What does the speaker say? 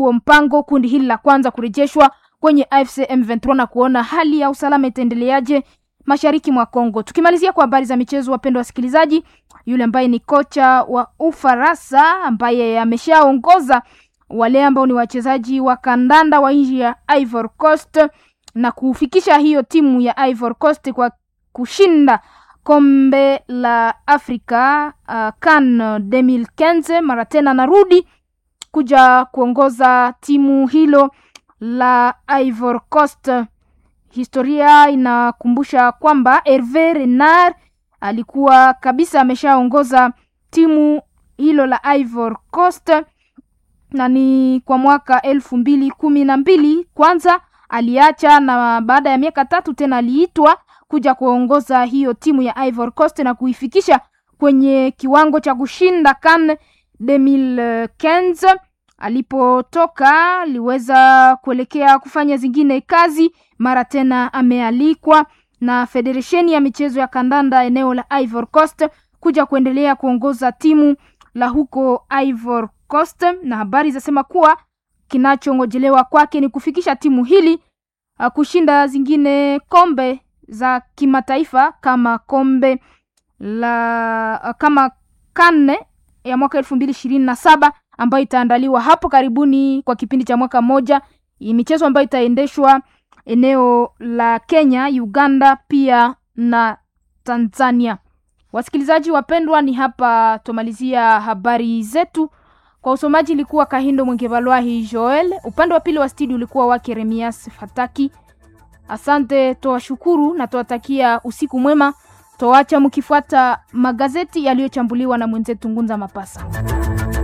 huo mpango kundi hili la kwanza kurejeshwa kwenye AFC M23 na kuona hali ya usalama itaendeleaje mashariki mwa Kongo. Tukimalizia kwa habari za michezo, wapendwa wasikilizaji, yule ambaye ni kocha wa Ufaransa ambaye ameshaongoza wale ambao ni wachezaji wa kandanda wa nchi ya Ivory Coast na kufikisha hiyo timu ya Ivory Coast kwa kushinda kombe la Afrika uh, CAN 2015 mara tena narudi kuja kuongoza timu hilo la Ivory Coast. Historia inakumbusha kwamba Herve Renard alikuwa kabisa ameshaongoza timu hilo la Ivory Coast na ni kwa mwaka elfu mbili kumi na mbili kwanza aliacha, na baada ya miaka tatu tena aliitwa kuja kuongoza hiyo timu ya Ivory Coast na kuifikisha kwenye kiwango cha kushinda CAN 2015 alipotoka aliweza kuelekea kufanya zingine kazi, mara tena amealikwa na federesheni ya michezo ya kandanda eneo la Ivory Coast kuja kuendelea kuongoza timu la huko Ivory Coast, na habari zasema kuwa kinachongojelewa kwake ni kufikisha timu hili uh, kushinda zingine kombe za kimataifa kama kombe la uh, kama kanne ya mwaka elfu mbili ishirini na saba ambayo itaandaliwa hapo karibuni kwa kipindi cha mwaka mmoja, michezo ambayo itaendeshwa eneo la Kenya, Uganda pia na Tanzania. Wasikilizaji wapendwa, ni hapa tumalizia habari zetu. Kwa usomaji ilikuwa Kahindo Mwengevalwahi Joel, upande wa pili wa studio ulikuwa wake Remias Fataki. Asante, toashukuru na toatakia usiku mwema. Toacha mkifuata magazeti yaliyochambuliwa na mwenzetu Ngunza Mapasa.